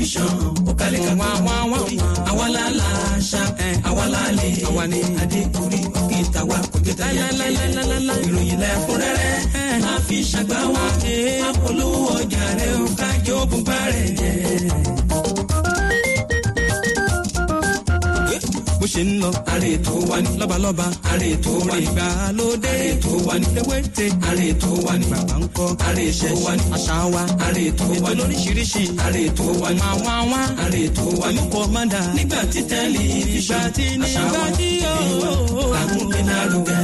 tẹlifíṣàn ó kalẹ̀ ká wá wá wá àwa la la ṣá àwa la lè àwa ni adékùnrin òkè tàwa kò jẹ́ tẹ̀yà ìròyìn lẹ́kúnrẹ́rẹ́ máa fi ṣàgbá wa apolówó ọjà rẹ̀ ó kájọ bùbá rẹ̀ jẹ́. bó ṣe ń lọ. àrè tó wá ní. lọ́balọ́ba. àrè tó wá ní. ìgbàlódé. àrè tó wá ní. ewéte. àrè tó wá ní. bàbá ń kọ́. àrè tó wá ní. àṣà wa. àrè tó wá ní. ètò lóríṣiríṣi. àrè tó wá ní. àwọn àwọn. àrè tó wá ní. olùkọ́ máa dà. nígbà tí tẹ́lẹ̀ ìgbà tí nígbà tí yóò. àmúgbé lárugẹ.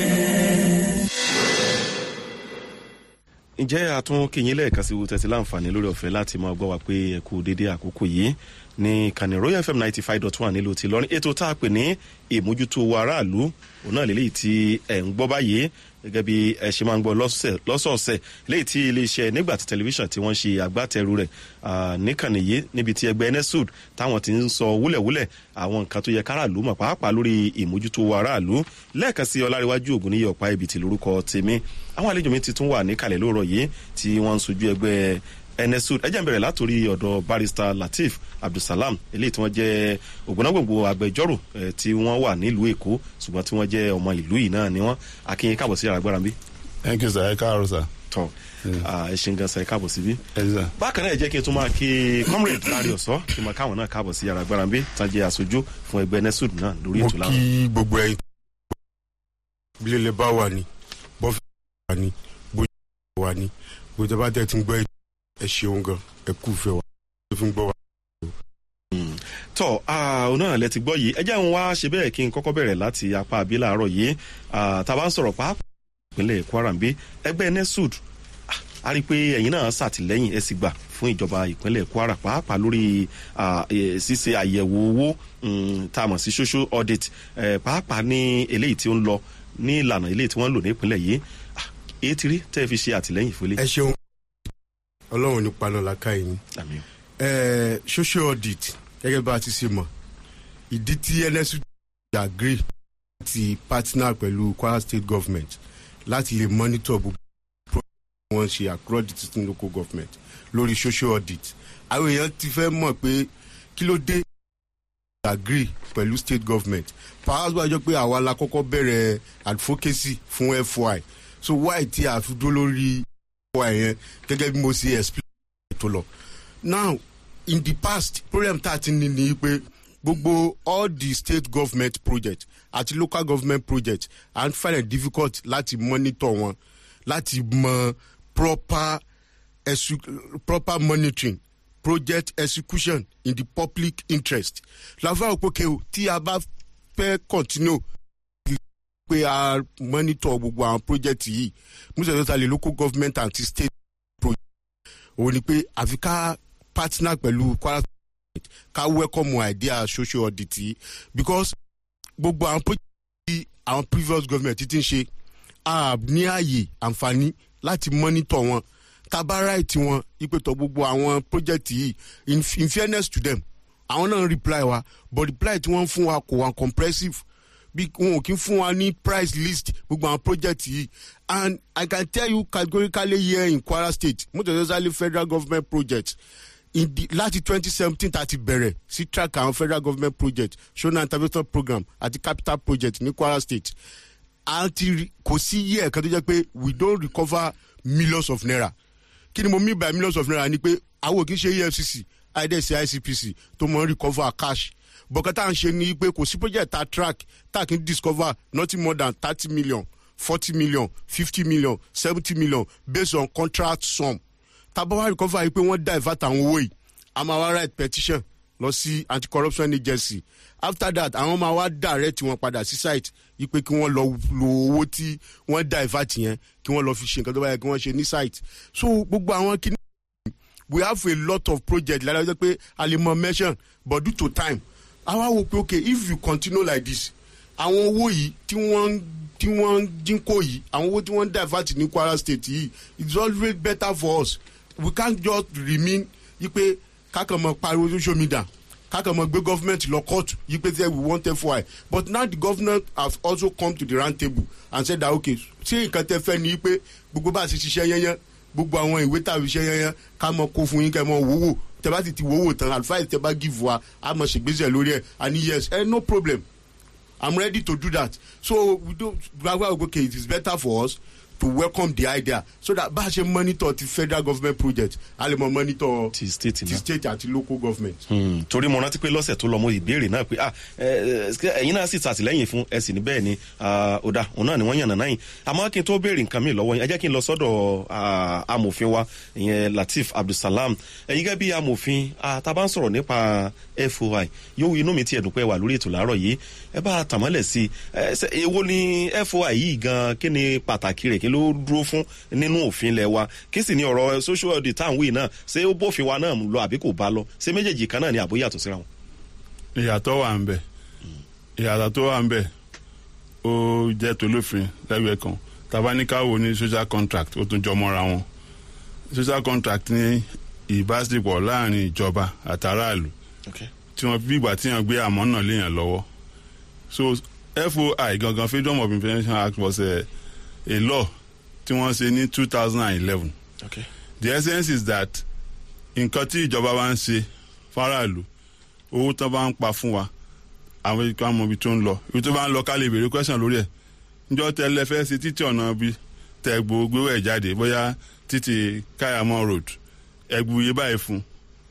ǹjẹ́ àtún kìyìn lẹ́ẹ̀kan sí tẹ̀sí láǹfààní lórí ọ̀fẹ́ láti máa gbọ́ wa pé ẹ kú dédé àkókò yìí ní kàní royal fm ninety five dot one nílùú ti lọrin ètò tá a pè ní ìmójútó aráàlú òun náà lélẹ́yìí tí ẹ̀ ń gbọ́ báyìí gẹ́gẹ́ bí ẹ ṣe máa ń gbọ́ lọ́sọ̀ọ̀sẹ̀ léyìí tí iléeṣẹ́ nígbà tí tẹlifíṣàn tí wọ́n ṣe agbátẹrù rẹ̀ níkànnì yìí níbi tí ẹgbẹ́ nsud táwọn ti ń sọ wúlẹ̀wúlẹ̀ àwọn nǹkan tó yẹ káràlú mọ̀ pàápàá lórí ìmójútó aráàlú lẹ́ẹ̀kan sí ọláríwájú ògùn níyẹ ọ̀pá ibi tí lórúkọ tèmi àwọn àlejò mi ti tún wà níkàlẹ̀ lóòrọ̀ yìí tí wọ́n ń sojú ẹgbẹ́ nsud ẹ jẹ́ n bẹ̀rẹ̀ látòrí ọ̀dọ̀ barrister lateef abdulsalam eléyìí tí wọ́n jẹ́ ògbónágbòǹgbò agbẹjọ́rò tí wọ́n wà nílùú èkó ṣùgbọ́n tí wọ́n jẹ́ ọmọ ìlú yìí náà ni wọ́n akínyìn káàbọ̀ sí yàrá gbára bí. thank you sir ẹ káàárọ̀ sir. tọ ẹ ṣe ń gan sa ẹ káàbọ̀ síbí. ẹ sà. bákan náà ẹ jẹ́ kí n tún máa kí comrade láàrin ọ̀sọ́ kí n máa káwọn náà káàbọ̀ sí yàrá gbára bí tán jẹ́ aṣojú fún ẹgbẹ́ nsud náà lórí mo ètò láwọn. kí gbogbo ẹyin bílẹ̀ bá wà ní bọ́fì wà ní bóyá wà ní bóyá bá tẹ̀ tí ń gbọ́ ẹ ṣeun gan ẹ kú fẹ́ wa ẹ fi ń gbọ́ wa. tọ ọ̀nà àlẹ́ ti gbọ́ yìí ẹ jẹ́ ń wá ṣe bẹ́ẹ̀ kí n kọ́kọ́ bẹ̀rẹ̀ láti apá àbí làárọ̀ yìí tá a bá ń sọ̀rọ̀ pàápàá ìpínlẹ̀ kwara ń bí ẹgbẹ́ nesud a rí i pé ẹ̀yin náà ṣàtìlẹ́yìn ẹ̀ sì gbà fún ìjọba ìpínlẹ̀ kwara pàápàá lórí ṣíṣe àyẹ̀wò owó tá a mọ̀ sí social audit pàápàá ní eléyìí tí ó ń lọ ní ìlànà eléyìí tí wọ́n ń lò ní ìpínlẹ̀ yìí èyí ti rí tẹ́ ẹ fi ṣe àtìlẹ́yìn fún ilé. ẹ ṣeun ọlọ́run ní paná làákà yìí àmì ẹ social audit gẹ́gẹ́ bá a ti ṣe mọ̀ ìdí tí nsu agree ti partner pẹ̀lú kwara state government láti lè monitor gbogbo wọn ṣe across the system local government lórí social audit àwọn èèyàn ti fẹ́ mọ̀ pé kí ló dé agree pẹ̀lú state government perhaps wáá jọ pé àwa la kọ́kọ́ bẹ̀rẹ̀ advocacy fún fy so why tí a fi dúró lórí fy yẹn gẹ́gẹ́ bí mo ṣe explain tó lọ now in the past problem tá a ti ní ni pé gbogbo all the state government project àti local government project and find it difficult láti monitor wọn láti mọ proper esu proper monitoring project execution in the public interest làwọn òpókè o tí a bá fẹ́ continue pé a monitor gbogbo àwọn project yìí musa tó ta lè local government and state project òun ni pé àfi ká partner pẹ̀lú kwara state ká welcome idea social audit yìí because gbogbo àwọn project tí àwọn previous government ti ń ṣe a ní ààyè àǹfààní láti monitor wọn tábà right wọn ìpètò gbogbo àwọn project yìí in, in fairness to them àwọn náà ń reply wa but reply tí wọ́n ń fún wa kò wá comprehensive bí wọn ò kí ń fún wa ní price list gbogbo àwọn project yìí and i can tell you categorically here in kwara state most especially federal government projects in the láti twenty seventeen tá a ti bẹ̀rẹ̀ sí track àwọn federal government project shona intervention program àti capital project ní kwara state àti kò sí yíyẹ kan tó jẹ́ pé we don recover millions of naira kí ni mo mean by millions of naira ni pé àwọn kì í ṣe efcc idc icpc tó mọ̀ ń recover cash bọ̀kẹ́ tá à ń ṣe ni pé kò sí project tá a track tá a kì í discover nothing more than thirty million forty million fifty million seventy million based on contract sum tàbá wá recover yìí pé wọ́n divert àwọn owó yìí a máa wá write petition lọ sí anti-corruption agency after that àwọn máa wá direct wọn padà sí site yìí pé kí wọ́n lọ lo owó tí wọ́n divert yẹn kí wọ́n lọ fi ṣe nǹkan tó bá yẹ kí wọ́n ṣe ní site so gbogbo àwọn kìíní we have a lot of projects lára wípé pé a lè mọ mention but due to time àwa wò pé okay if you continue like this àwọn owó yìí tí wọ́n tí wọ́n dínkò yìí àwọn owó tí wọ́n divert ní kwara state yìí it's always better for us we can't just remain yí pé kákan mọ pariwo social media kákan mọ gbé government lọ court yí pé say we want fy but now the government has also come to the round table and said that okay ṣé nǹkan tẹ fẹ́ ni pé gbogbo bá a ṣe ṣiṣẹ́ yẹnyẹn gbogbo àwọn ìwé tàbí iṣẹ́ yẹnyẹn ká mọ kó fún yín kẹ́ mọ wòwò tẹ bá ti ti wọ́wọ́ tán advice tẹ bá give wa a mọ̀ ṣègbésẹ̀ lórí ẹ̀ and yes eh, no problem i'm ready to do that so we don't gbagba okay it is better for us to welcome the idea so that bá a ṣe monitor ti federal government project a lè mọ monitor ti state ti náà. state àti local government. Hmm, torí mo rántí pé lọ́sẹ̀ tó lọ mo ìbéèrè náà pé ah ẹ, ẹ, ẹ̀yin náà sì ṣàtìlẹ́yìn fún ẹ sì ní bẹ́ẹ̀ ni ah, ọ̀dà òun náà ni wọ́n yànnà náà yìí àmọ́ kí n tó béèrè nǹkan mi lọ́wọ́ yín ẹ jẹ́ kí n lọ sọ́dọ̀ ah, amòfin wa ìyẹn latif abdulsalam ẹ̀yin gẹ́gẹ́ bí amòfin ah, tá a bá ń sọ̀rọ̀ nípa foi yóò inú mi ti ẹ̀dùn pé ẹ wà lórí ètò láàárọ̀ yìí ẹ bá a tàmọ́lẹ̀ sí i ẹ, ṣe- èwo ni foi yìí gan kí ni pàtàkì rẹ̀ kí ló dúró fún nínú òfin ilẹ̀ wa kí sì ni ọ̀rọ̀ social audit tá à ń wí náà ṣé ó bófin wa náà lọ àbí kò bá lọ ṣé méjèèjì kan náà ni àbó yàtọ̀ síra wọn. ìyàtọ̀ wà ń bẹ̀ ìyàtọ̀ tó wà ń bẹ̀ ó jẹ́ tolófin lẹ́gbẹ̀ẹ́ kan tabaníkàwò ní social contract ó tún jọ mọ́ra wọn social contract ní ìbáṣepọ̀ láàrin ìjọba àtàràlù Okay. tí wọ́n bí ìgbà tí wọ́n gbé àmọ́ náà léèyàn lọ́wọ́ so foi gangan freedom of information act was a, a law tí wọ́n ṣe ní two thousand and eleven Okay. the essence is that nǹkan tí ìjọba bá ń ṣe faraàlú owó tán bá ń pa fún wa àwọn ikọ̀ àmọ́ ibi tó ń lọ ibi tó bá ń lọ ká lè béèrè question lórí ẹ̀ njọ́ tẹ́lẹ̀ fẹ́ ṣe títí ọ̀nà bí tẹ́gbó gbéwò ẹ̀ jáde bóyá títí káyàmọ́ road ẹgbù yé báyìí fún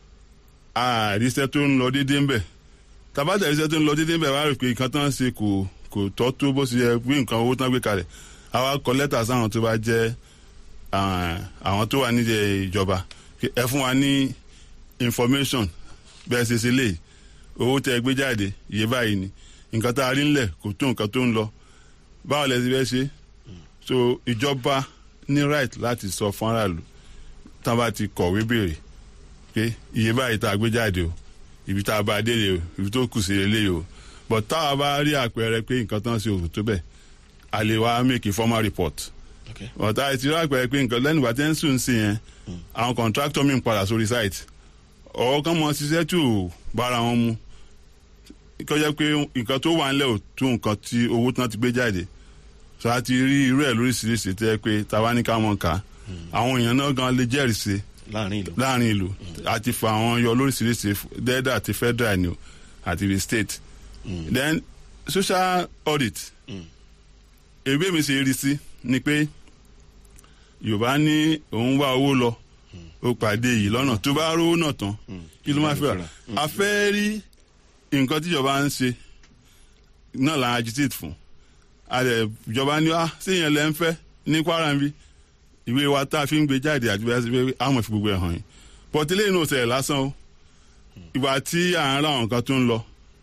àríṣẹ́ tó ń lọ déédéé ń bẹ̀ tàbátà àríṣẹ́ tó ń lọ déédéé ń bẹ̀ wá rò pé nǹkan tán ṣe kò kò tọ́ tó bó ṣe yẹ pé nǹkan owó tán gbé kalẹ̀ àwa kọ lẹ́tà sáwọn tó bá jẹ́ ah, àwọn tó wà nídìí ìjọba pé ẹ fún wa ní information bẹ́ẹ̀ ṣe ṣe lè owó tẹ gbé jáde iye báyìí ni nǹkan tá a rí ńlẹ̀ kò tó nǹkan tó ń lọ báwo lẹ ti fẹ́ ṣe so ìjọba ní right láti sọ fún aráàlú tá a bá ti kọ̀wé béèrè pé iye báyìí tá a gbé jáde o ibi tá a bá dé lè o ibi tó kù sí lélẹ̀ o but tá a bá rí àpẹẹrẹ pé nǹkan tán ṣe òkú tó bẹ̀ a lè wá make a formal report Okay. but a ti rí àpẹẹrẹ pé nǹkan lẹ́nu ìgbà tí ń sùn sí yẹn àwọn contractor mi ń padà sórí site ọ̀rọ̀ kan mọ ṣiṣẹ́ tí ò bára wọn mu kí ó jẹ́ pé nǹkan tó wà ńlẹ̀ ò tó nǹkan tí owó tí wọ́n ti gbé jáde so a ti rí irú ẹ̀ lóríṣiríṣi tẹ́ pé tàwa ní ká mọ̀ ká àwọn èèyàn náà gan lè jẹ́rìí sí láàrin ìlú. láàrin ìlú àti fa àwọn yọ lóríṣiríṣi dẹ́dà àti federal ni o àti the state then social audit èbí mi ṣe rí sí ni pé yorùbá ní òun wá owó lọ ó pàdé yìí lọ́nà tó bá rówó náà tán kí ló máa fẹ́ rà a fẹ́ rí nǹkan tíjọba ń ṣe náà là ń agitate fún àdẹ ìjọba ní wá séèyàn lẹ́ ń fẹ́ ní kwara ń bí ìwé wa tá a fi ń gbé jáde àti bẹ́ẹ̀ sí pé àmọ̀ fi gbogbo ẹ̀ hàn yín pọ̀tílẹ̀ inú ọ̀sẹ̀ lásán o ìgbà tí à ń ra àwọn nǹkan tó ń lọ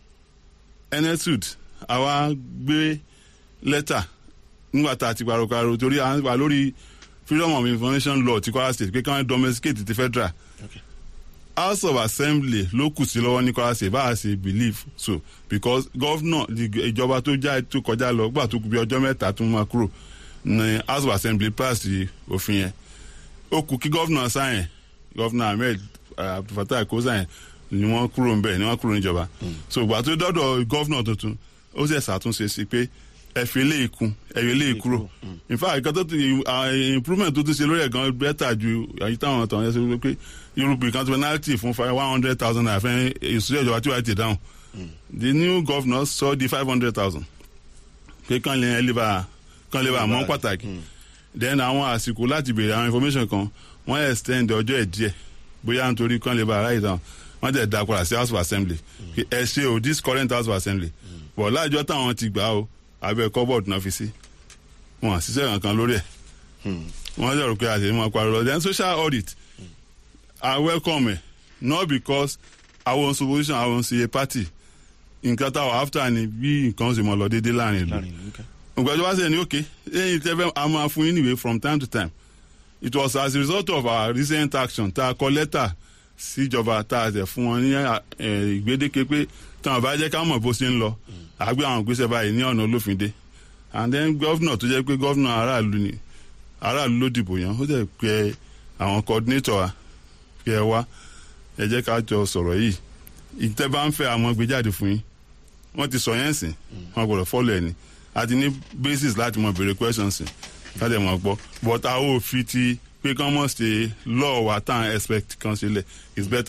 enesud àwa gbé lẹ́tà nígbà tá a ti parokaro torí à ń wà lórí freedom of information law ti kwara state pé kí wọ́n domesticate ti federal Okay. house of assembly ló kù sí lọ́wọ́ ní kwara state bá a ṣe believe so because governor the ìjọba tó já tó kọjá lọ gbà tó kù bí ọjọ́ mẹ́ta tó máa kúrò ní house of assembly pass òfin yẹn ó kù kí governor sáyẹn governor ahmed uh, abdulfatah kó sáyẹn ni wọ́n kúrò ń bẹ̀ ni wọ́n kúrò níjọba so ìgbà tó dọ́dọ̀ governor tuntun ó sì ṣàtúnṣe sí pé ẹ fi eléyìí kún ẹ fi eléyìí kúrò in fact nǹkan tó ti uh, improvement tó ti ṣe lórí ẹ̀ gan bẹ́tà ju àyí táwọn ọ̀tàn yẹn ṣe pé irúgbìn kan tó penalty fún one hundred thousand naira fẹ́ ìṣúlẹ̀ ìjọba tí wàá ti dáhùn the new governor sọ di five hundred thousand pé kàn lè lè bá kàn lè bá mọ́ pàtàkì then àwọn àsìkò láti béèrè àwọn information kan wọ́n extend ọjọ́ ẹ̀ díẹ̀ bóyá nítorí kàn lè bá aráyè dáhùn wọ́n tẹ̀ dá padà sí house of assembly ẹ ṣe o this current house of assembly but láàjọ táwọn ti gbà o abẹ́ cupboard náà fi sí wọn àṣìṣe kankan lórí ẹ̀ wọ́n jẹ́ rò pé àṣẹ máa pariwo then social audit i welcome ẹ̀ not because àwọn opposition àwọn ṣe party nǹkan táwọn after ni bí nǹkan ṣe mọ̀ lọ déédéé láàrin ìlú láàrin ìlú. Okay. ògbẹ́jọ́ wá sẹ́ni òkè lẹ́yìn tẹ́fẹ́ a máa fún yín níwèé from time to time it was as a result of our recent action tá a kọ lẹ́tà síjọba tá a tẹ̀ fún wọn ní eh, ìgbédeke pé táwọn bá jẹ́ ká mọ̀ bó ṣe ń lọ àgbé àwọn ìgbésẹ̀ báyìí ní ọ̀nà olófinde and then governor tó jẹ́ pé governor aráàlú ni aráàlú ló dìbò yàn ó jẹ́ pé àwọn coordinator wa pé ẹ wá ẹ jẹ́ ká jọ sọ̀rọ̀ yìí ìtẹ́ bá ń fẹ́ àwọn gbéjáde fún yín wọ́n ti sọ yẹn sìn wọ́n gbọ́dọ̀ follow ẹ̀ ni a ti ní basis láti mọ béèrè questions sìn káde mọ̀ gbọ́ but a ó fi ti pé kán mọ̀ ṣe law wa tá à ń expect kan ṣe lẹ̀ is better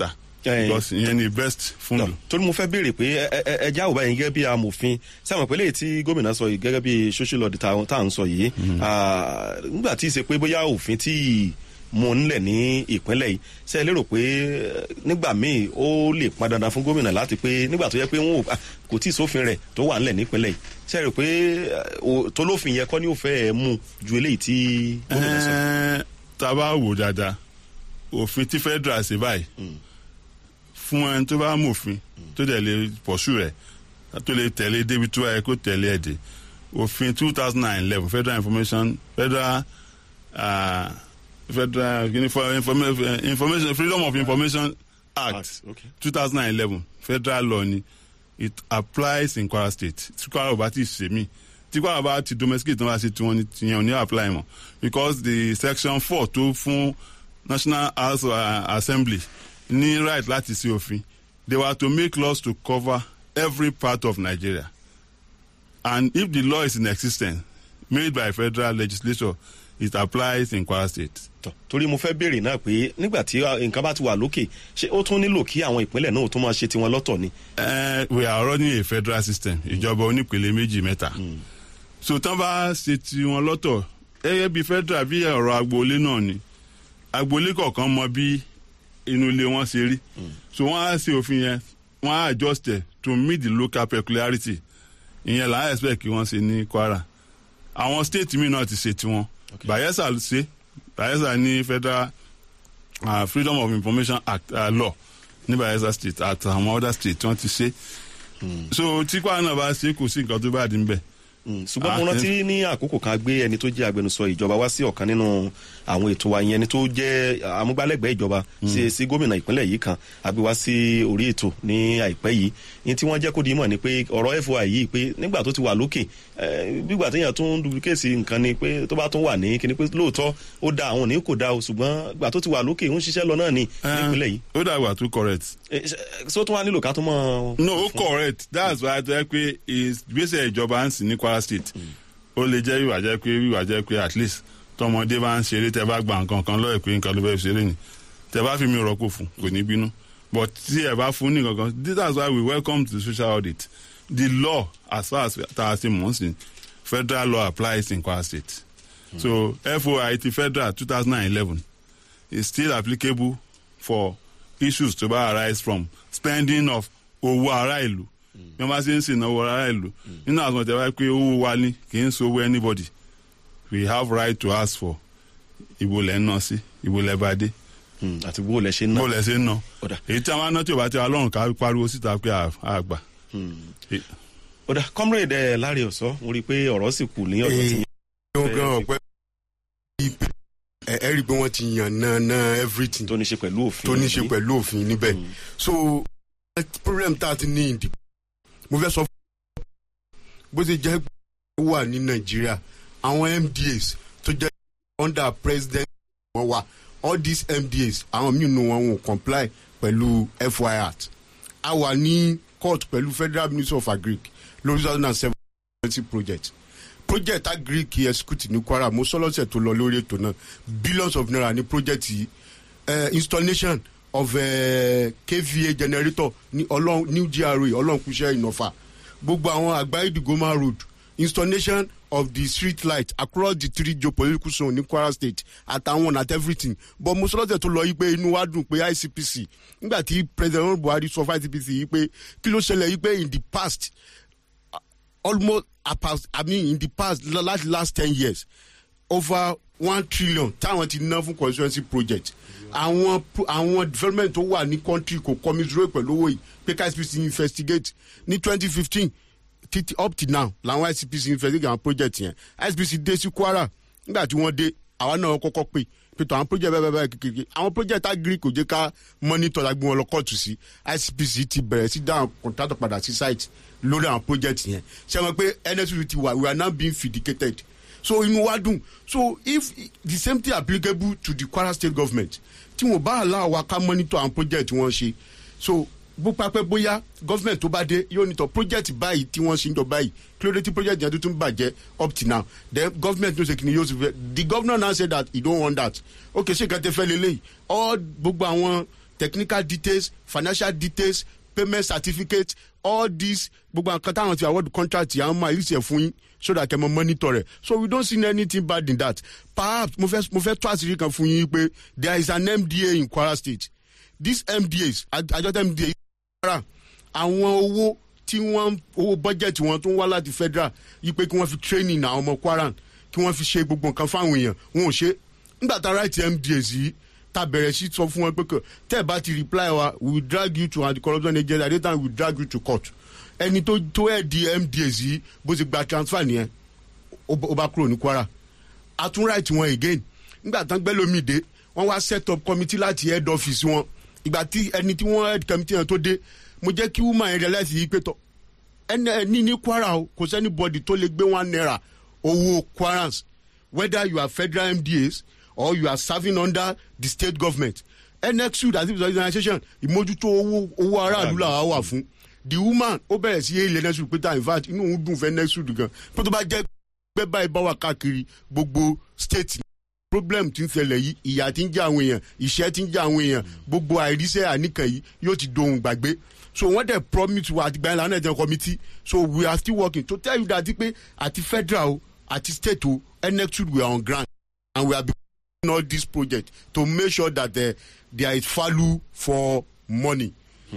Eh. because ìyẹn ni best fún Tọ́, mi. torí mo fẹ́ béèrè pé ẹ- ẹ- ẹ- ẹjá ò báyìí gẹ́gẹ́ bí amòfin sẹ́wọ̀n pé léyìí tí gómìnà sọ yìí gẹ́gẹ́ bí social law tá tá à ń sọ yìí ah, nígbà tí ì ṣe pé bóyá òfin tí mo nílẹ̀ ní ìpínlẹ̀ yìí ṣe é lérò pé eh, nígbà míì ó lè pọn dandan fún gómìnà láti pé nígbà tó yẹ pé wọn ò ah, kò tí ì sófin rẹ̀ tó wà nílẹ̀ nípínlẹ̀ yìí ṣe é rò pé eh, o- tó lófin yẹ kọ́ ní òfẹ́ ẹ̀ mú ju eléyìí tí gómìnà sọ. Ẹ́ẹ́, tá a bá wò dáadáa òfin tí federal ṣe báyìí fún ẹni tó bá mòfin tó dẹ̀ lè pọ̀ṣù rẹ̀ tó lè tẹ̀lé débi tó yẹ kó tẹ̀lé ẹ̀ dé òfin two thousand and eleven federal information federal uh, federal Unifor- Informa- information freedom of information act Act, okay. two thousand and eleven federal law ni it applies in kwara state tí kwara ò bá ti ṣe mí tí kwara bá ti domesticate náà bá ṣe tiwọn ni tiyan ò ní apply mọ́ because the section four tó fún national house uh, assembly ní right láti ṣe òfin they were to make laws to cover every part of nigeria and if the law is in existence made by federal legislature it applies in kwara state. Tọ́, torí mo fẹ́ béèrè náà pé nígbà tí ah, nǹkan bá ti wà lókè ṣé ó tún nílò kí àwọn ìpínlẹ̀ náà tó máa ṣe tiwọn lọ́tọ̀ ni. Uh, we are running a federal system ìjọba onípele méjì mẹ́ta so tán bá ṣe tiwọn lọ́tọ̀ gẹ́gẹ́ bí federal bí ọ̀rọ̀ agboolé náà ni agboolé kọ̀ọ̀kan mọ bí inú ilé wọn ṣe rí so wọ́n á ṣe òfin yẹn wọ́n á adjust it to meet the local peculiarity ìyẹn là á expect kí wọ́n ṣe ní kwara àwọn state mi náà ti ṣe tiwọn bayelsa ṣe bayelsa ní federal uh, freedom of information act uh, law ní bayelsa state àti àwọn other state tí wọ́n ti ṣe so tí kwara náà bá ṣe kò sí nǹkan tó bá dín bẹ́ẹ̀. Mm, ṣùgbọ́n mo Ah, rántí ní àkókò kan gbé ẹni tó jẹ́ agbẹnusọ ìjọba wá sí ọ̀kan nínú àwọn ètò wa yẹn ẹni tó jẹ́ amúgbálẹ́gbẹ̀ẹ́ ìjọba sí sí gómìnà ìpínlẹ̀ yìí kan àbí wá sí orí ètò ní àìpẹ́ yìí ní tí wọ́n jẹ́ kó di mọ̀ ni pé ọ̀rọ̀ foi yìí pé nígbà tó ti wà lókè eh, gbígbà téèyàn tún duplicate nǹkan ni pé tó bá tún wà ní kíni pé lóòótọ́ ó da àwọn òní kò da o ṣùgbọ́n gbà tó ti wà lókè ń ṣiṣẹ́ lọ náà ni nípínlẹ̀ yìí ó dàgbà tó correct. Eh, ṣe- ṣé ó tún wá nílò ká tún mọ́ no ó correct that's why tó yẹ pé ìgbésẹ̀ ìjọba ń sìn ní kwara state ó lè jẹ́ ìwà jẹ́ pé ìwà jẹ́ pé at least tọmọdé bá ń ṣeré tẹ bá gba nǹkan kan lọ́ọ̀ pé nǹkan ló fẹ́ ṣeré ni tẹ bá fi mi rọ́pò fún kò ní bínú but tí ẹ bá fún ní nǹkan kan that's why we welcome the social audit the law as far as tá a ṣe mọ̀ sí federal law applies in kwara state so foi ti federal two thousand and eleven is still applicable for issues to bá arise from spending of owó ará ìlú bí wọ́n bá ṣe ń ṣènáwó ará ìlú nínú àwọn ọ̀tẹ̀ wáyé pé owó wa ni kì í ṣòwò anybody we have right to ask for ìbò lẹ́ ń ná sí ìbò lẹ́ bá dé Mm, àti bó lẹ ṣe ń ná. bó lẹ́ ṣe ń ná Ọ̀dà. èyí tí a máa ná tí ò bá ti wá lọ́rùn ká pariwo síta pé a a gbà. Eh, ó dà comrade ẹ láre ọ̀sọ́ mo rí i pé ọ̀rọ̀ sì kù ní ọ̀dọ̀ tí wọ́n gan ọ̀pẹ́ ẹ ẹ rí i pé wọ́n ti yàn náà náà everything tó ní ṣe pẹ̀lú òfin. tó ní ṣe pẹ̀lú òfin níbẹ̀ so problem tá a ti ní ìdìbò mo fẹ́ sọ fún bó ṣe jẹ́ pé ó wà ní nàìjíríà àwọn mdas tó jẹ́ under president wọn wà all these mdas àwọn míì nù wọn wọn ò comply pẹ̀lú fy act a wà ní court pẹ̀lú federal ministry of agric lórí two thousand and seven project project agric execute ní kwara mo sọ lọ́sẹ̀ tó lọ lórí ètò náà billions of naira ní project yìí uh, installation of uh, kva generator ní ọlọ́run new gra ọlọ́runkúṣẹ́ ìnọ̀fà gbogbo àwọn àgbáyé digoma road installation of the street light across the three geopolitical zone ní kwara state àtàwọn at everything but mo sọ lọ́sẹ̀ tó lọ yìí pé inú wa dùn pé icpc nígbà tí president buhari sọ fún icpc yìí pé kí ló ṣẹlẹ̀ yìí pé in the past almost apart i mean in the past la- last last ten years over one trillion táwọn ti ná fún constituency project àwọn pro- àwọn development tó wà ní country kò commiserate pẹ̀lú owó yìí pé icpc investigate ní twenty fifteen títí up till now làwọn icpc investigate àwọn project yẹn icpc dé sí kwara nígbà tí wọ́n dé àwa náà kọ́kọ́ pè pété àwọn project bẹ́ẹ̀ bẹ́ẹ̀ bẹ́ẹ̀ kékeré àwọn project agri kò jẹ́ ká monitor la gbé wọn lọ kóòtù sí icpc ti bẹ̀rẹ̀ sí dáhùn contractor padà sí site lórí àwọn project yẹn ṣe wọn pé nsu ti wà we are now being vindicated so inú wa dùn so if the same thing applicable to the kwara state government tí wọn bá àlá wa ká monitor àwọn project wọn ṣe so bó pápẹ́ bóyá government tó bá dé yóò nítọ̀ project báyìí tí wọ́n ṣe ń jọ báyìí kí ló dé tí project yẹn tuntun bàjẹ́ up till now then government ló ṣe kìíní yóò ṣe fẹ́ the governor now say that he don't want that okay ṣé nǹkan tẹ fẹ́ lélẹ́yìí all gbogbo àwọn technical details financial details payment certificate all these gbogbo nǹkan táwọn ti award contract yà ń máa yìí ṣe fún yín so that kẹ́ mọ monitor rẹ̀ so we don't see anything bad in that perhaps mo fẹ́ mo fẹ́ tó àṣírí kan fún yín pé there is an mda in kwara state these mdas àjọ mda kwara àwọn owó tí wọ́n owó budget wọn tó ń wá láti federal yí pé kí wọ́n fi training àwọn ọmọ kwara kí wọ́n fi ṣe gbogbo nǹkan fáwọn èèyàn wọn ò ṣe nígbà tá right mdas yìí ta bẹ̀rẹ̀ sí sọ fún wọn pé kò tẹ́ ẹ̀ bá ti reply wa we will drag you to anti-corruption agency at the time we will drag you to court ẹni tó tó ẹ̀ di mdas yìí bó ti gba transfer nìyẹn ó bá- ó bá kúrò ní kwara àtún right wọn again nígbà tán gbẹ́ lómi dé wọ́n wá set up committee láti head office wọn ìgbà tí ẹni tí wọ́n head committee yẹn tó dé mo jẹ́ kí woman yẹn realize yìí pé tọ́ ẹni ẹni ní kwara o kò sẹ́ni bọ́dì tó lè gbé one naira owó kwarans whether you are federal mdas or you are serving under the state government nxud as if it's an organisation ìmójútó owó owó aráàlú làwa wà fún the woman ó bẹ̀rẹ̀ sí ilé nxud pété in fact inú òun dùn fẹ́ nxud gan pé tó bá jẹ́ pé báyìí bá wà káàkiri gbogbo state problem ti ń ṣẹlẹ̀ yìí ìyà ti ń jẹ́ àwọn èèyàn ìṣẹ́ ti ń jẹ́ àwọn èèyàn gbogbo àìríṣẹ́ àníkàn yìí yóò ti dohun gbàgbé so wọ́n dẹ̀ promise wa àti gbàyànlá náà jẹ́ committee so we are still working to tell you that pé àti federal o àti state o nxud we are on ground and we are beginning all this project to make sure that uh, there is value for money.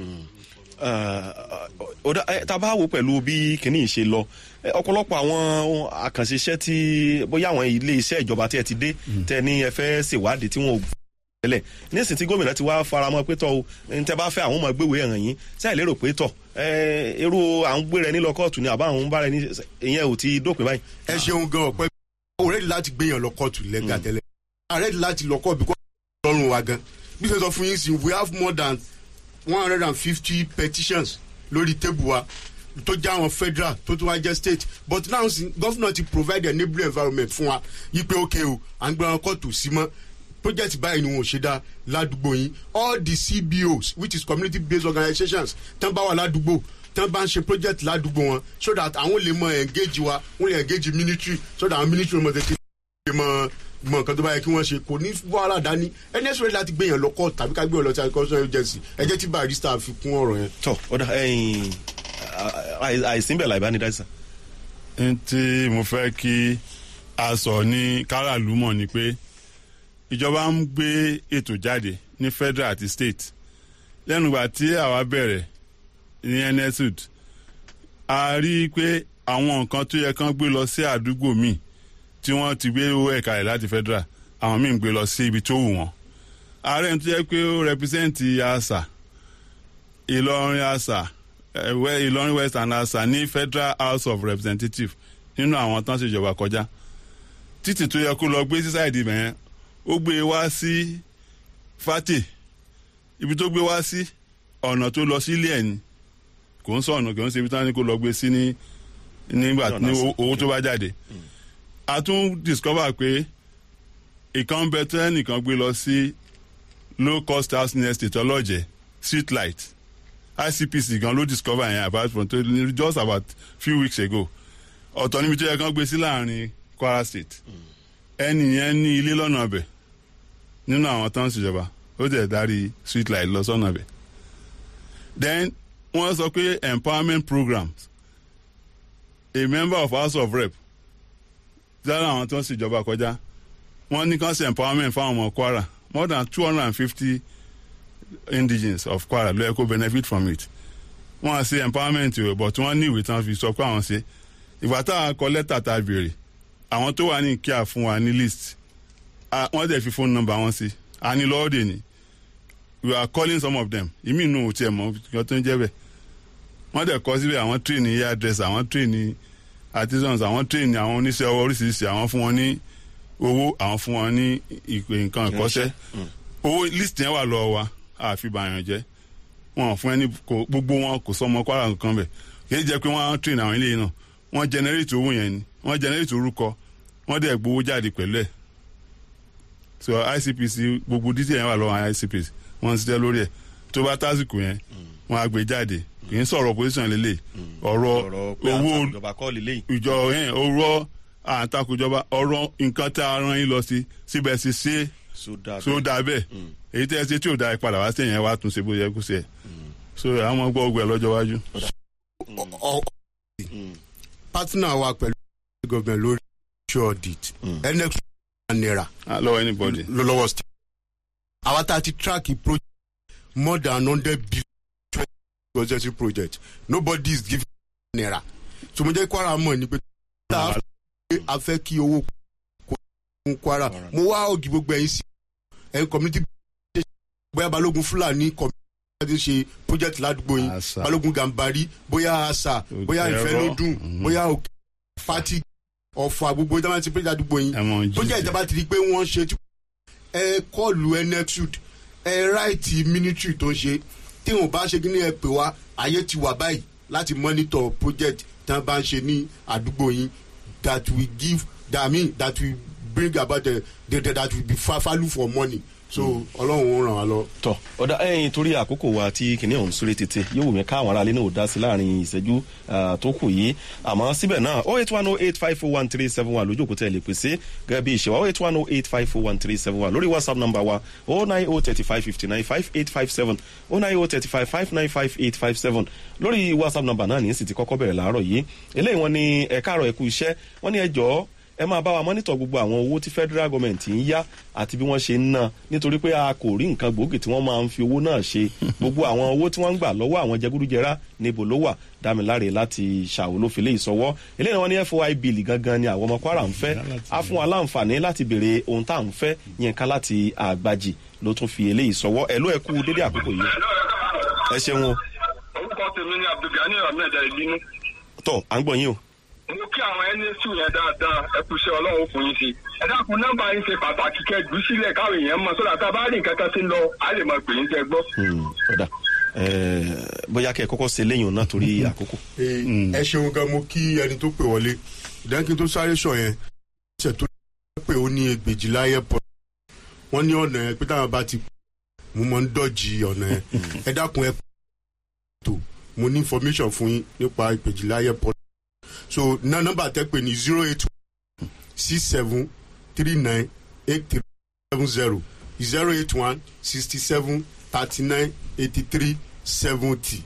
ọ̀dà tá a bá wò pẹ̀lú bí kìnìún ṣe lọ eh, ọ̀pọ̀lọpọ̀ àwọn àkànṣe iṣẹ́ tí bóyá àwọn ilé iṣẹ́ ìjọba tí ẹ ti dé tẹ ní ẹ fẹ́ ṣèwádìí tí wọn ò tẹ́lẹ̀ nísìnyí tí gómìnà ti wá faramọ́ pé tọ́ o ní tẹ́ bá fẹ́ àwọn ọmọ gbéwèé ẹ̀ràn yín tí àì lérò pé tọ̀ eh, irú à ń gbé rẹ nílọ kóòtù ni àbá àwọn ń bá rẹ ní ìyẹn ò ti dópin báyìí. ẹ ṣeun gan ọpẹ o rẹ́ẹ̀dì láti gbéyàn lọ kóòtù lẹ́gà tẹ́lẹ̀ a rẹ́ẹ̀dì láti lọ kóòtù bí lọ́rùn wa gan bí ṣe sọ fún yín sí we have more than one hundred and fifty petitions lórí tébù wa tó jẹ́ àwọn federal tó tún wá jẹ́ state but now sin governor ti provide a neighbourly environment fún wa yí pé ok o à ń gbé wọn kóòtù sí mọ́ project báyìí ni wọn ò ṣe dá ládùúgbò yín all the cbos which is community based organizations tán bá wà ládùúgbò tán bá ń ṣe project ládùúgbò wọn so that àwọn lè mọ engage wa wọn lè engage military so that àwọn military mọ tètè lè mọ mọ nǹkan tó bá yẹ kí wọ́n ṣe kò ní wàhálà dání ẹni ẹ̀sùn rẹ̀ láti gbé yẹn lọ́kọ̀ tàbí ká gbé yẹn lọ sí agricultural agency ẹ jẹ́ tí barista fi kún ọ̀rọ̀ yẹn. tọ ọ̀dà ẹ̀yìn àìsínbẹ̀ làìbánidáìsà. n tí mo fẹ́ kí a sọ ní káràlú mọ̀ ni pé ìjọba ń gbé ètò jáde ní federal àti state lẹ́nu ìgbà tí àwa bẹ̀rẹ̀ ní nsud a rí i pé àwọn nǹkan tó yẹ kán gbé lọ sí àdúgbò míì tí wọ́n ti gbé owó ẹ̀ka rẹ̀ láti federal àwọn míì ń gbé lọ sí ibi tó wù wọ́n ààrẹ tó yẹ pé ó rẹpísẹ́ǹtì àṣà ìlọrin àṣà ẹ̀wẹ́ ìlọrin western àṣà ní federal house of representatives nínú àwọn tán ṣèjọba kọjá títì tó yẹ kó lọ gbé sí sáìdì bẹ̀yẹn ó gbé e wá sí fati ibi tó gbé wá sí ọ̀nà tó lọ sí ilé ẹ̀ ni kò ń sọ̀nà kò ń ṣe ibi tán ni kó lọ gbé sí ní nígbà ní owó tó bá jáde a tún discover pé ìkan bẹ tẹ́ nìkan gbé lọ sí low cost housing estate ọlọ́jẹ̀ street light icpc gan ló discover yẹn about from just about few weeks ago ọ̀tọ̀ níbi tó yẹ kán gbé sí láàrin kwara state ẹnì yẹn ní ilé lọ́nà ọbẹ̀ nínú àwọn tó ń ṣèjọba ó jẹ́ darí street light lọ sọ́nà ọbẹ̀ then wọ́n sọ pé empowerment programs a member of house of rep lára àwọn tó ń ṣèjọba kọjá wọ́n ní kán ṣe empowerment fáwọn ọmọ kwara more than two hundred and fifty indigenes of kwara ló yẹ kó benefit from it wọ́n á ṣe empowerment o but wọ́n ní ìwé tí wọ́n fi sọ pé àwọn ṣe ìgbà táwọn kọ lẹ́tà tá a béèrè àwọn tó wà ní kíá fún wa ní list wọ́n dẹ̀ fi phone number wọn sí a ní lọ́ọ̀dẹ̀ ni we are calling some of them ìmí inú ò tiẹ̀ mọ̀ kí wọ́n tó ń jẹ́ bẹ́ẹ̀ wọ́n dẹ̀ kọ́ síbẹ̀ àwọn train ní hairdresser àwọn train ní artisans àwọn train ní àwọn oníṣẹ́ ọwọ́ oríṣiríṣi àwọn fún wọn ní owó àwọn fún wọn ní ìpè nǹkan ìkọ́ṣẹ́ owó list yẹn wà lọ́wọ́ wa àfi bàyàn jẹ́ wọn fún ẹni gbogbo wọn kò sọmọ kwara nǹkan bẹ̀ kì í jẹ́ pé wọ́n á train àwọn eléyìí náà wọ́n generate owó yẹn ni wọ́n generate orúkọ wọ́n dẹ̀ gbowó jáde pẹ̀lú ẹ̀ so icpc gbogbo detail yẹn wà lọ́wọ́ icpc wọ́n ń ṣiṣẹ́ lórí ẹ̀ tó bá tásìkò yẹn wọ́n á gbé jáde kì í sọ̀rọ̀ opposition lélẹ̀ ọ̀rọ̀ owó ìjọ yẹn ọ̀rọ̀ àtakòjọba ọ̀rọ̀ nǹkan tá a rán yín lọ sí síbẹ̀ sí ṣe so dáa so ó dáa bẹ́ẹ̀ èyí tẹ́ ẹ ṣe tí ò dáa ẹ padà wá sí ẹ̀yẹn wá tún ṣe bó yẹ kó ṣe ẹ̀ so àwọn ọmọ gbọ́ ọgbẹ́ lọ́jọ́ iwájú. Ọ- ọ- partner wa pẹ̀lú government lórí social audit nx naira Ah, lọ́wọ́ anybody. ló lọ́wọ́ state. àwa tá a ti track project more than hundred billion project project nobody is giving naira so mo jẹ́ kwara mọ̀ ní pé tá a fẹ́ a fẹ́ kí owó kó fún kwara mo wá ògì gbogbo ẹ̀yin sí ẹ̀yin community bóyá balógun fúlàní community ṣe project ládùúgbò yín Asa. balógun gàmbari bóyá asa bóyá Òkè ìfẹ́ ẹ̀rọ. lódùn bóyá òkè fati ọ̀fọ̀ àgbogbo ìjọba ti project ládùúgbò yín ẹ̀wọ̀n jí. bójá ìjọba ti di pé wọ́n ṣe tí ẹ kọlù nexud ẹ ráìtì military tó ń ṣe tí wọn bá ṣe kí ni ẹ pè wá ayé ti wà báyìí láti monitor project tí wọn bá ń ṣe ní àdúgbò yín that we give that I mean that we bring about the, the, the that we be fa value for money so ọlọ́run ó ràn wá lọ. tọ ọ̀dà ẹ̀yìn torí àkókò wa tí kìnìún ọ̀hún súré tètè yóò wù mí káwọn aráalé náà ò dá sí láàrin ìṣẹ́jú ah, tó kù yìí àmọ́ síbẹ̀ náà oh eight one oh eight five four one three seven one lójú òkúta ẹ̀ lè pèsè gẹ́gẹ́ bí ìṣèwà oh eight one oh eight five four one three seven one lórí whatsapp number wa oh nine oh thirty five fifty nine five eight five seven oh nine oh thirty five five nine five eight five seven lórí whatsapp number náà ní sì ti kọ́kọ́ bẹ̀rẹ̀ láàárọ̀ yìí eléyìí wọn ni ẹ̀ka àrọ̀ ẹ̀kú iṣẹ́ wọn ni ẹ jọ̀ọ́ ẹ máa bá wa mọ́nítọ̀ gbogbo àwọn owó tí federal government ń yá àti bí wọ́n ṣe ń ná nítorí pé a kò rí nǹkan gbòógì tí wọ́n máa ń fi owó náà ṣe gbogbo àwọn owó tí wọ́n ń gbà lọ́wọ́ àwọn jẹgúdújẹrá níbo ló wà dámiláre láti ṣàwolófilé ìsọwọ́ eléyìí wọn ní foi bill gangan ni àwọn ọmọ kwara ń fẹ́ á fún wa láǹfààní láti béèrè ohun tá à ń fẹ́ yẹn ká láti àgbàjì ló tún fi eléyìí sọwọ́ ẹ̀ ló ẹ̀ kú dédé àkókò yìí ẹ ṣeun o orúkọ tèmi ni abdulgani ahmed ẹ̀dínú tọ́ à ń gbọ́ yín o mo kí àwọn nsu yẹn dáadáa ẹ kú iṣẹ́ ọlọ́run fún yín sí i ẹ dákun nọ́mbà yín ṣe pàtàkì kẹjù sílẹ̀ káwọn èèyàn mọ̀ sódà tá a bá rí nǹkan kan sí lọ á lè mọ̀ pé yín tẹ gbọ́. Hmm, ọ̀dà ẹ̀, bóyá kẹ́ ẹ kọ́kọ́ ṣe léyìn náà torí àkókò. ẹ ṣeun gan mo kí ẹni tó pè wọlé ìdánkì tó sáré sọ yẹn ṣe tó pé ó ní ẹgbẹ̀jìlá airport wọ́n ní ọ̀nà yẹn pé táwọn bá ti pè mo máa ń dọ̀jì ọ̀nà yẹn ẹ dákun ẹ tó mo ní information fún yín nípa ìpèjìlá airport so ná nọ́mbà tẹ́ pé ní zero eight six seven three nine eight three seven zero zero eight one sixty seven thirty nine eighty three seventy.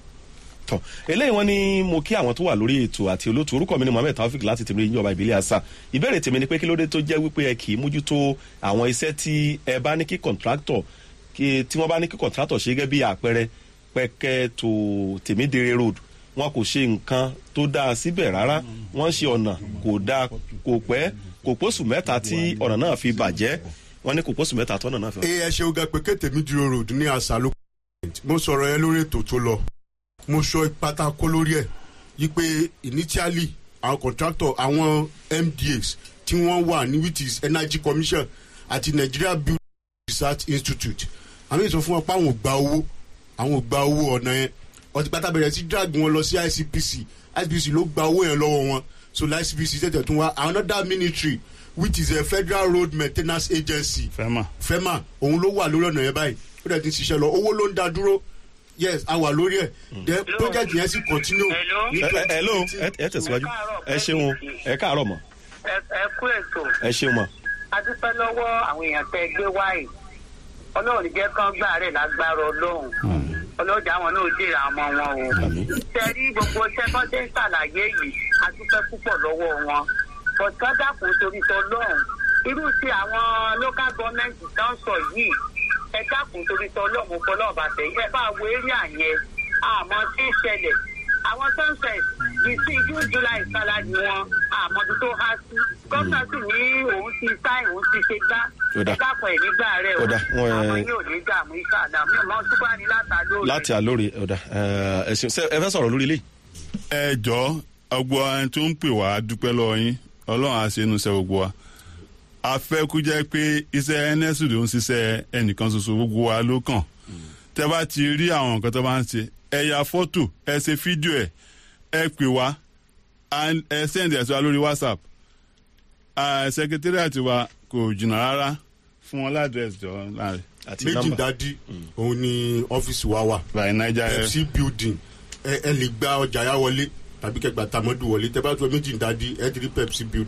tọ eléyìí wọn ni mo kí àwọn tó wà lórí ètò àti olóòtú orúkọ mi ni mohammed taofik láti tèmi ìjọba ìbílẹ̀ àṣà ìbéèrè tèmi ni pé kí ló dé tó jẹ́ wípé ẹ kì í mójútó àwọn iṣẹ́ tí ẹ bá ní kí kọ̀ǹtráktọ̀ kí tí wọ́n bá ní kí kọ̀ǹtráktọ̀ ṣe gẹ́gẹ́ bí àpẹẹrẹ pẹ̀kẹ́ tó tèmídèrè road wọn kò ṣe nǹkan tó dáa síbẹ̀ rárá wọ́n ṣe ọ̀nà kò dáa kò pẹ́ kò pósù mẹ́ta tí ọ̀nà náà fi bàjẹ́ wọ́n ní kò pósù mẹ́ta tọ́nà náà fi ẹ ẹ ṣeun gan pé kété mi dúró road ní àṣà ló mo sọ̀rọ̀ yẹn lórí ètò tó lọ mo sọ pátákó lórí ẹ̀ yí pé initially àwọn contractor àwọn mdas tí wọ́n wà ní which is energy commission àti nigeria building research institute àmì ìsọ fún wọn pé àwọn ò gba owó àwọn ò gba owó ọ̀nà yẹn ọtí pátá bẹ̀rẹ̀ sí drag wọn lọ sí icpc icpc ló gba owó yẹn lọ́wọ́ wọn so icpc tẹ̀tẹ̀ tún wá another ministry which is a federal road maintenance agency fẹ́mà. fẹ́mà òun ló wà lórí ọ̀nà yẹn báyìí ó dẹ̀ ti ń ṣiṣẹ́ lọ owó ló ń da dúró yes a wà lórí ẹ̀ then project yẹn sì continue. Hello? ní ẹ ẹ ẹ ló 2018. ẹ ẹ tẹ̀síwájú ẹ ṣeun ẹ káàárọ̀ mọ́ ẹ ẹ kú ètò ẹ ṣeun mọ́. a dúpẹ́ lọ́wọ́ àwọn èèyàn tẹ́ gbé wáyé ọlọ́run jẹ́ kán gbà rẹ̀ lágbára ọlọ́run ọlọ́jà àwọn náà jèrè àwọn ọmọ wọn o Àmín. tẹ̀rí gbogbo sẹ́kọ́ndé ṣàlàyé yìí a dúpẹ́ púpọ̀ lọ́wọ́ wọn bọ̀tán dàkún torí tọlọ́run irú ti àwọn local government tán sọ yìí ẹ dákun torí tọlọ́run fọlọ́ọ̀bà tẹ̀yìn ẹ bá wo eré àyẹn àmọ́ tí ń ṣẹlẹ̀ àwọn sunset bíi sí june july salary wọn àmọ́ tó há sí gómìnà sì ní òun ti sáì òun ti ṣe gbá Ó dà. ẹ dákun ẹ̀ nígbà rẹ̀ o Ó dà, wọ́n, ẹ- àwọn yóò ní dààmú iṣẹ́ àdàmú ìmọ̀ ṣùgbọ́n ní látàlórí. láti àlórí ọ̀dà ẹ ṣeun ṣe ẹ fẹ́ sọ̀rọ̀ lórí ilé ẹ jọ ọgbọ ẹni tó ń pè wá dúpẹ́ lọ́wọ́ yín ọlọ́run á ṣe inú iṣẹ́ gbogbo wa a fẹ́ kú jẹ́ pé iṣẹ́ nsu ló ń ṣiṣẹ́ ẹnìkan ṣoṣo gbogbo wa ló kàn tẹ bá ti rí àwọn nǹkan tó bá ń ṣe ẹ ya fọ́tò ẹ ṣe fídíò ẹ ẹ pè wá and ẹ send ẹ̀ sí wa lórí whatsapp secretariat wa kò jìnnà rárá fún wọn ládírẹ́sì jọ láàrin àti méjì nọ́mbà dádí òun ni ọ́fíìsì wa wà by naija fc building ẹ ẹ lè gba ọjà yá wọlé tàbí kẹgbà tamọ́dù wọlé tẹ bá tó méjì dádí ẹ ti rí pepsi building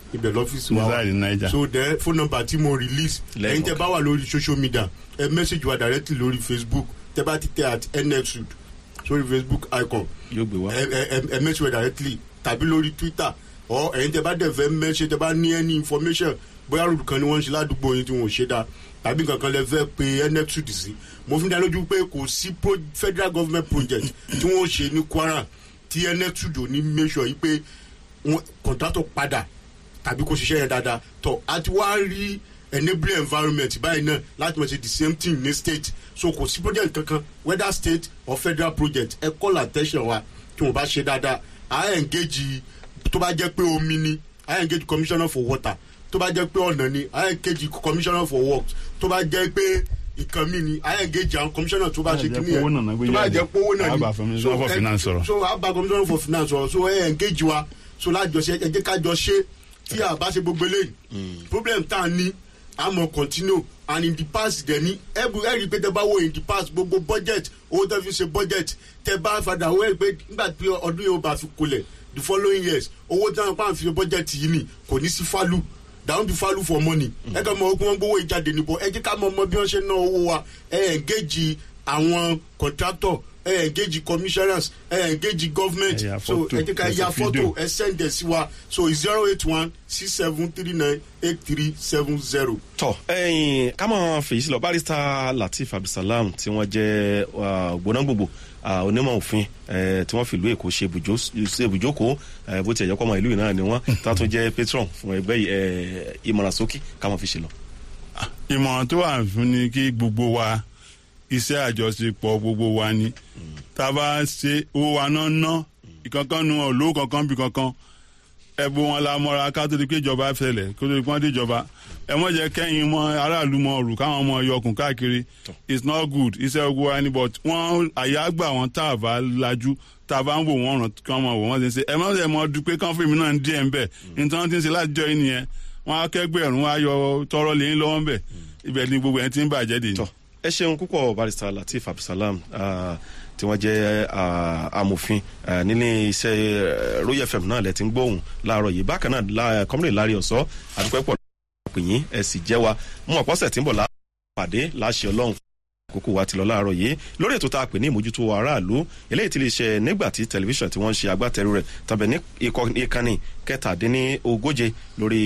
ibẹ̀ lọ́fíìsì wa wà Inside Niger. so then phone number tí mo release Lẹ́ẹ̀kan. ẹ̀yin tẹ́ bá wà lórí social media ẹ message wa directly lórí facebook tẹ́ bá ti tẹ at nxud sórí facebook icon yóò gbé wá. ẹ ẹ ẹ message wa directly tàbí lórí twitter or ẹ̀yin tẹ́ bá dẹ̀ fẹ́ message tẹ́ bá ní any information bóyá rúdù kan ni wọ́n ń ṣe ládùúgbò yín tí wọ́n ò ṣe dáa tàbí kankan lẹ fẹ́ pe nxud sí mo fi ń dá lójú pé kò sí pro federal government project tí wọ́n ṣe ní kwara tí nxud ò ní make sure yìí pé wọn kọ̀ǹtátọ̀ padà tàbí kó ṣiṣẹ́ yẹn dáadáa tọ́ a ti wá rí enabling environment báyìí náà láti mọ̀ ṣe the same thing ní state so kò sí project kankan whether state or federal project ẹ call attention wa tí wọ́n bá ṣe dáadáa à engage tó bá jẹ́ pé omi ni à engage commissioner for water tó bá jẹ́ pé ọ̀nà ni à engage commissioner for works tó bá jẹ́ pé ìkan mi ni à engage àwọn commissioner tó bá ṣe kíní Tó bá jẹ́ pé owó náà náà gbé tó bá jáde. jẹ́ pé owó náà Á ni bá commissioner for ẹ- finance sọ̀rọ̀. so a bá commissioner for finance sọ̀rọ̀ so ẹ engage wa so lájọṣe ẹ jẹ́ ká jọ ṣe tí a bá ṣe gbogbo eléyìí problem tá a ní a mọ̀ continue and in the past dẹ̀ ní ẹ̀bù ẹ̀rí pé tẹ bá wo in the past gbogbo budget owó tẹ fi ṣe budget tẹ bá fadà owó ẹ̀ pé nígbà tí ọdún yóò bá fi kulẹ̀ the following years owó tí wọn pa fi ṣe budget yìí ni kò ní sí fálù down be value for money ẹ kàn mọ ogun wọn gbowó ìjáde níbo ẹ jẹ́ ká mọ ọmọ bí wọ́n ṣe ná owó wa ẹ engage àwọn contractor ẹ engage commissioners ẹ engage government Ẹ ya so photo, ẹ jẹ́ ká ẹ ṣe ya fídíò. photo ẹ send ẹ sí wa so zero eight one six seven three nine eight three seven zero. tọ ẹyin ká mọ fèyí sí lọ barista lateef abdulsalam tí wọn jẹ gbóná gbogbo ah, onímọ̀ òfin eh, tí wọ́n fi ìlú èkó ṣe ibùjó- ṣe ibùjókòó eh, bó tiẹ̀ jẹ́ pọ́nmọ́ ìlú yìí náà ni wọ́n tá tún jẹ́ patron fún ẹgbẹ́ yìí, eh, ìmọ̀ràn sókè ká mọ̀ fi ṣe lọ. ìmọ̀ràn tó wà fún ni kí gbogbo wa iṣẹ́ àjọṣepọ̀ gbogbo wa ni tá a bá ṣe owó wa náà ná ìkankan nu olówó kankan bí kankan ẹ̀bùn wọn la mọ́ra ká tó di pé ìjọba fẹlẹ̀ kó tó di pé wọ́n dé ìjọba ẹ mọ̀ jẹ́ kẹ́yìn mọ́ aráàlú mọ́ ọ̀rù káwọn ọmọ yọkùn káàkiri it's not good iṣẹ́ ogun wa ni but wọ́n àyà gbà wọ́n tá a bá lajú tá a bá ń wò wọ́n ràn kí wọ́n mọ̀ wò wọ́n ti ń ṣe ẹ mọ̀ ẹ mọ̀ dúpẹ́ kán fún mi náà díẹ̀ ń bẹ̀ nítorí wọ́n ti ń ṣe láti jọ yín nìyẹn wọ́n á kẹ́gbẹ̀rún wọ́n á yọ tọrọ lẹ́yìn lọ́wọ́ ń bẹ̀ ibẹ̀ ni gbogbo ẹ̀ ti ń bàjẹ́ dè ní. tọ ẹ ṣeun púpọ̀ barista lateef abdulsalam ah, tí wọ́n jẹ́ ah, amòfin ah, nílé iṣẹ́ eh, royal fm náà lẹ ti ń gbóhùn láàárọ̀ yìí bákan náà la- kọ́mílẹ̀ lárí ọ̀sọ́ àdúpẹ́ pọ̀ pè yín ẹ sì jẹ́ wa mú ọ̀pọ̀sẹ̀ tí ń bọ̀ lápàdé láṣẹ ọlọ́run àkókò wa ti lọ láàárọ̀ yìí lórí ètò tá a pè ní ìmójútó aráàlú eléyìí ti lè ṣe nígbà tí tẹlifíṣàn tí wọ́n ń ṣe agbátẹrù rẹ̀ tàbí ní ikọ̀- ìkànnì kẹtàdínní ogóje lórí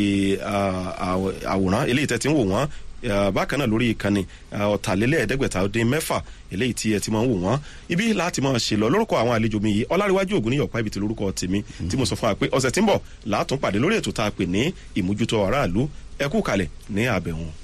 ah, àw- àwòrán eléyìí tẹ́ ti ń wò wọ́n ah, bákan náà lórí ìkànnì ah, ọ̀tàlélẹ́ẹ̀ẹ́dẹ́gbẹ̀ta dín mẹ́fà eléyìí tí ẹ ti máa ń wò wọ́n ibi láti máa ṣe lọ lórúkọ àwọn àlejò mi yìí ọláríwájú ògùn níyọ̀pá ibi tí lórúkọ tèmi tí mo sọ fún wa pé ọ̀sẹ̀ tí ń bọ̀ látún pàdé lórí ètò tá a pè ní ìmójútó aráàlú ẹ kú kalẹ̀ ní àbẹ̀wọ̀n.